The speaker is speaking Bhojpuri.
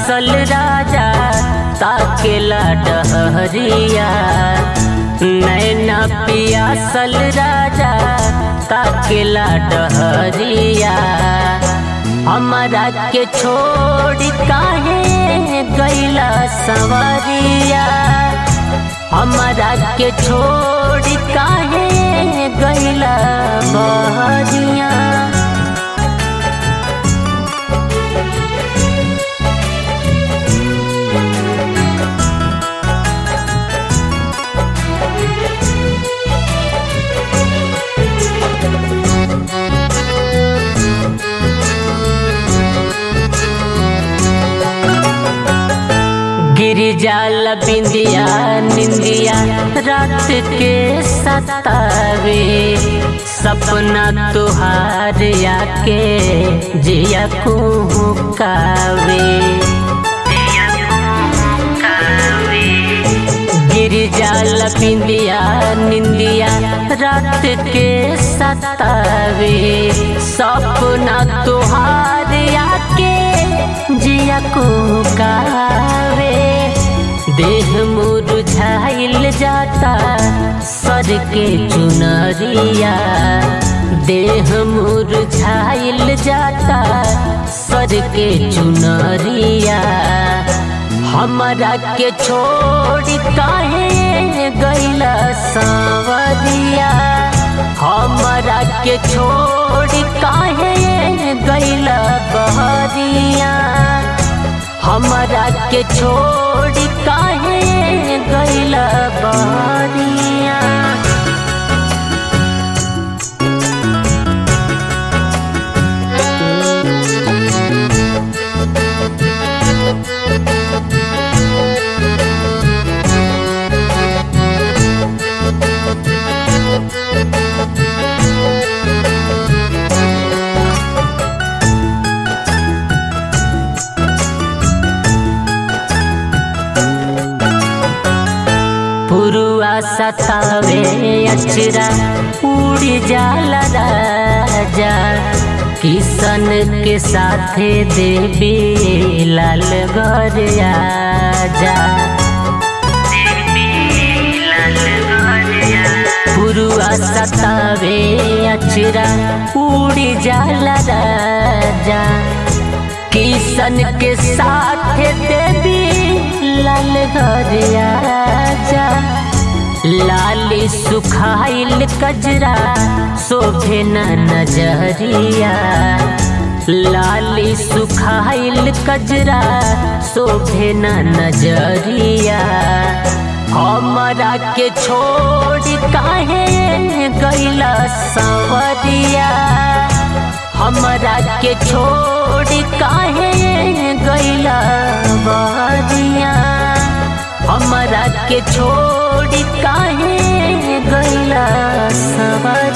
पियासल राजा ताकेला डहरिया नैना पियासल राजा ताकेला डहरिया हमारा के छोड़ काहे गैला सवरिया हमारा के छोड़ काहे गैला बहरिया गिरिजाल बिंदिया निंदिया रात के सतावे सपना तुहार आके जिया कुहकावे गिरिजाल बिंदिया निंदिया रात के सतावे सपना तुहार आके जिया कुहकावे देह मुरझाइल जाता सर के चुनरिया देह मुरझाइल जाता सर के चुनरिया हमरा के छोड़ काहे गैला सांवरिया हमरा के छोड़ काहे गैला बहरिया हमरा के छोड़ काहे गैला बहरिया पुरुआ सतावे अचरा उड़ जाला राजा किशन के साथे देवी लाल घर आजा पुरुआ सतावे अचरा उड़ जाला राजा किशन के साथे देवी लाल घर आजा लाली सुखाइल कजरा शोभे न नजरिया लाली सुखाइल कजरा शोभे न नजरिया हमरा के छोड़ काहे गैला संवरिया हमरा के छोड़ काहे गैला बहरिया हमरा के छोड़ काहे गैला सवरिया